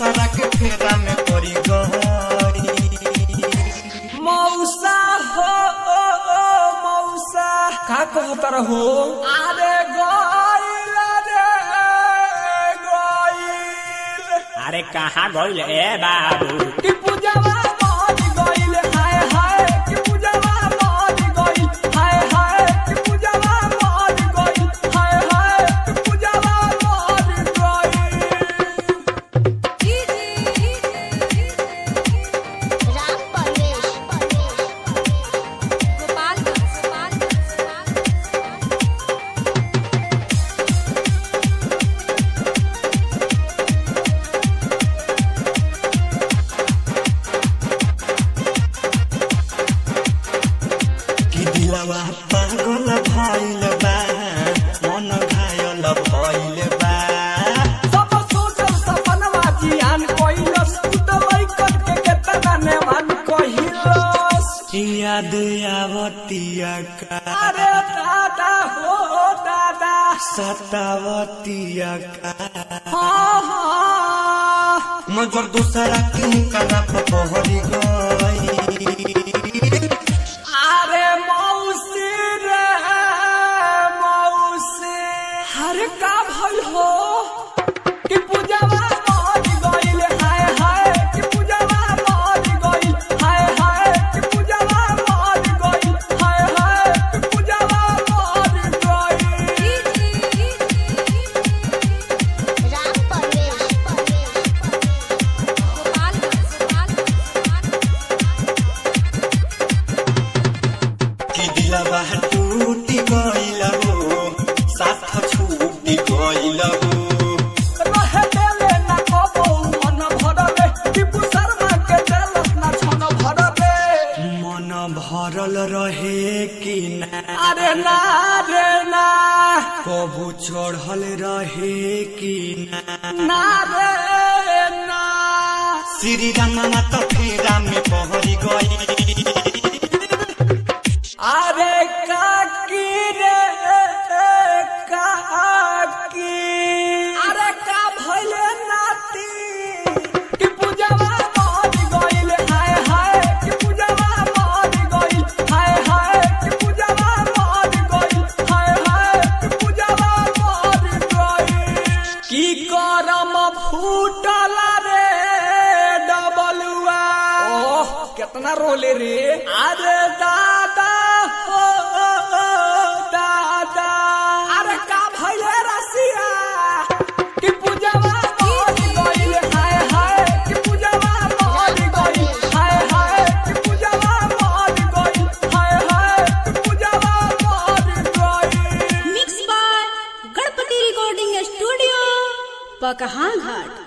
दूसरा के फेरा में पड़ी गई मौसा हो ओ, ओ, मौसा का कहता रहो अरे गइल रे गइल अरे कहाँ गइल ए बाबू कि पूजावा मर गइल हाय हाय कि पूजावा मर गइल हाय हाय कि पूजावा मर गइल हाय हाय कि पूजावा मर गइल राम परवेश कि दिलवा पागल भइल बा मन घायल भइल बा सब सोचल सपनवा जियान कइलस तू त लइकन के केतना नेवान कहिलस याद आवतिया का अरे दादा हो दादा सतावतिया का हाँ हाँ मगर दूसरा के मुकरा पर पहरी गई अरे मौसी रे मौसी हर का भइल हो कि पूजावा मर गइल हाय हाय कि पूजावा मर गइल हाय हाय कि पूजावा मर गइल हाय हाय कि पूजावा मर गइल राम परवेश कि दिलवा टूटी गइल हो साथ छूटी गइल हो रहे देले ना कबो मन भरले टिपू शर्मा के देलस ना छन भरले मन भरल रहे कि ना अरे ना रे ना कबू चढ़ल रहे कि ना ना रे ना श्री रामा त फेरा में पहरी गई अरे काकी रे काकी अरे का भइले नाती कि पूजावा मर गइल हाय हाय कि पूजावा मर गइल हाय हाय कि पूजावा मर गइल हाय हाय कि पूजावा मर गइल की करम फूटल रे डबलुआ ओह कितना रोले रे अरे दादा हो दादा अरे का भइले रसिया कि पूजावा मर गइल हाय हाय कि पूजावा मर गइल हाय हाय कि पूजावा मर गइल हाय हाय कि पूजावा मर गइल mix by Ganpati recording studio पकहां घाट